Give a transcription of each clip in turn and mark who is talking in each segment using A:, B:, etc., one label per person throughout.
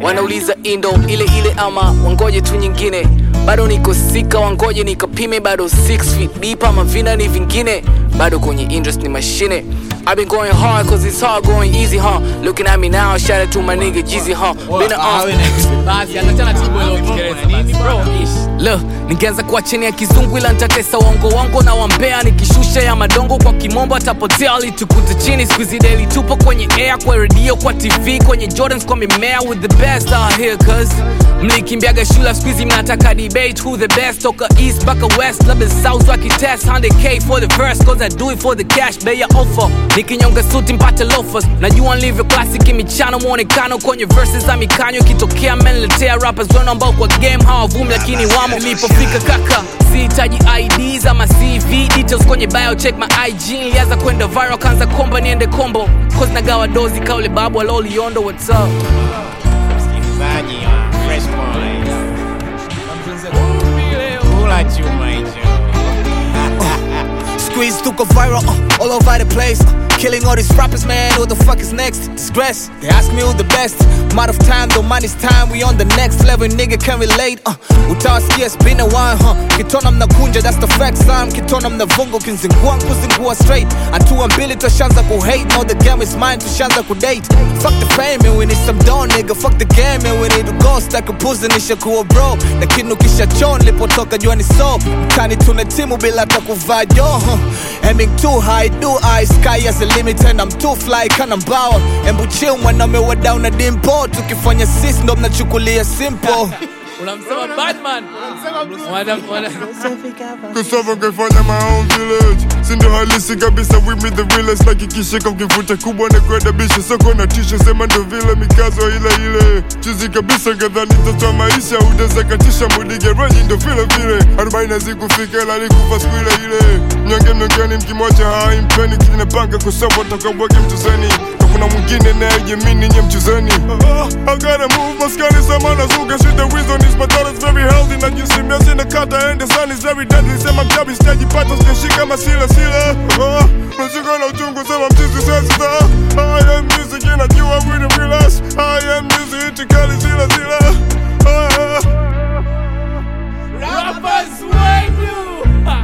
A: wanauliza indo ile ile ama wangoje tu nyingine bado niko sika wangoje nikapime bado 6 feet deep ama vina ni vingine bado kwenye interest ni mashine I've been going hard cause it's hard going easy, huh? Looking at me now, shout out to my nigga Jeezy, huh? Been on
B: basi atachana tibo leo kiingereza basi bro ish
A: Look, ningeanza kuwa chini ya kizungu ila nitatesa uongo wangu na wambea nikishusha ya madongo kwa kimombo atapotea alitukute chini squeezy daily tupo kwenye air kwa radio kwa tv kwenye jordans kwa mimea with the best out here cause mlikimbiaga shule squeezy mnataka debate who the best toka east mpaka west labda south wakitest 100k for the verse cause i do it for the cash bei ya offer nikinyonga suti mpate loafers najua nilivyo classic michano mwonekano kwenye verses za mikanyo ikitokea meniletea rappers wenu ambao kwa game hawavumi lakini wamo nilipofika kaka sihitaji ids ama cv details kwenye bio check my ig nilianza kwenda viral kanza komba niende kombo cause nagawa dozi kaule babu aloliondo what's up
C: msikilizaji wa Fresh Boys. Kula chuma hicho.
D: Squeeze took a viral uh, all over the place. Uh, killing all these rappers, man. Who the fuck is next? Disgrace. They ask me who the best. I'm out of time, though money's time. We on the next level, nigga can relate. Uh, utawasikia it's been a while, huh? Kitona mnakunja, that's the fact, son. Kitona mnavunga, kinzingua kuzingua straight. Hatua mbili tushaanza kuhate. Now the game is mine, tushaanza kudate. Fuck the fame, and we need some dough, nigga. Fuck the game, and we need to go. Stack a pussy, nishakuwa bro. Lakini ukishachoa nilipotoka jua ni so. Mtani tuna timu bila hata kuvaa jo, huh? Aiming too high, do I sky as a limit and I'm too fly kana mbawa Embu chill mwanaume wa down na dimpo Tukifanya sis ndo mnachukulia simple
B: unamsema badman Wana- wana-
E: Kusava kaifanya my own village sindo halisi kabisa with me the realest like ikishika mkivuta kubwa na kwenda bisha soko na tisha sema ndo vile mikazo ile ile chizi kabisa kadhani toto maisha utazakatisha mudige ranyi ndo vile vile arobaini zikufika ila likufa siku ile ile mnyonge mnyongeni mkimwacha haimpeni kijinapanga kusamba takabwage mchezeni na kuna mwingine nayejemini nye mchezeni I gotta move maskani samana zuga shit the reason is my daughter's very healthy na jinsi miasi na kata and the sun is very deadly sema mchabi sitajipata sijashika masila sila nashika na uchungu sema mchizi sasa I am music inajua with the realest I am music itikali zila zila Ah, ah.
B: Rappers wenu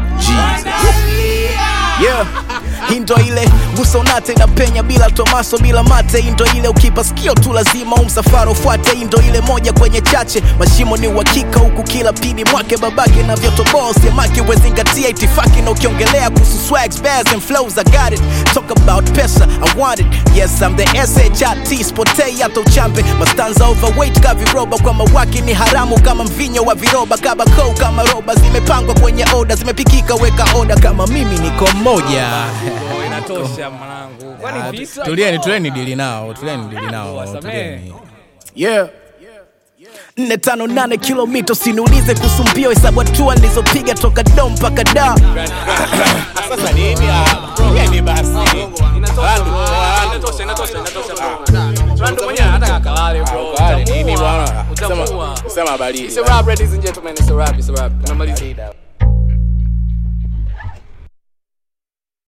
D: yeah. Hii ndo ile gusa unate na penya bila tomaso bila mate. Hii ndo ile ukipa sikio tu lazima umsafara ufuate. Hii ndo ile moja kwenye chache, mashimo ni uhakika huku kila pidi mwake babake na vyotoboa semake wezingatia itifaki na ukiongelea kuhusu swags, bears and flows I got it. Talk about pesa I want it. Yes I'm the SHIT spotei hata uchambe mastanza overweight ka viroba kwa mawaki ni haramu kama mvinyo wa viroba kabako kama roba zimepangwa kwenye oda zimepikika weka oda kama mimi niko mmoja
B: Oh, inatosha mwanangu kwani visa
D: tulieni tulieni dili nao tulieni dili nao
B: Wasamehe.
D: tulieni yeah nne tano nane kilomita usiniulize kuhusu mbio hesabu hatua nilizopiga toka dom mpaka da
C: Sasa nini? Ah, Yeni basi.
B: inatosha inatosha inatosha bro Randu mwenyewe hata kalale bro
C: Kale nini bwana?
B: Utamuua.
C: Sema- Sema habari.
B: It's a rap ladies and gentlemen it's a rap it's a rap tunamaliza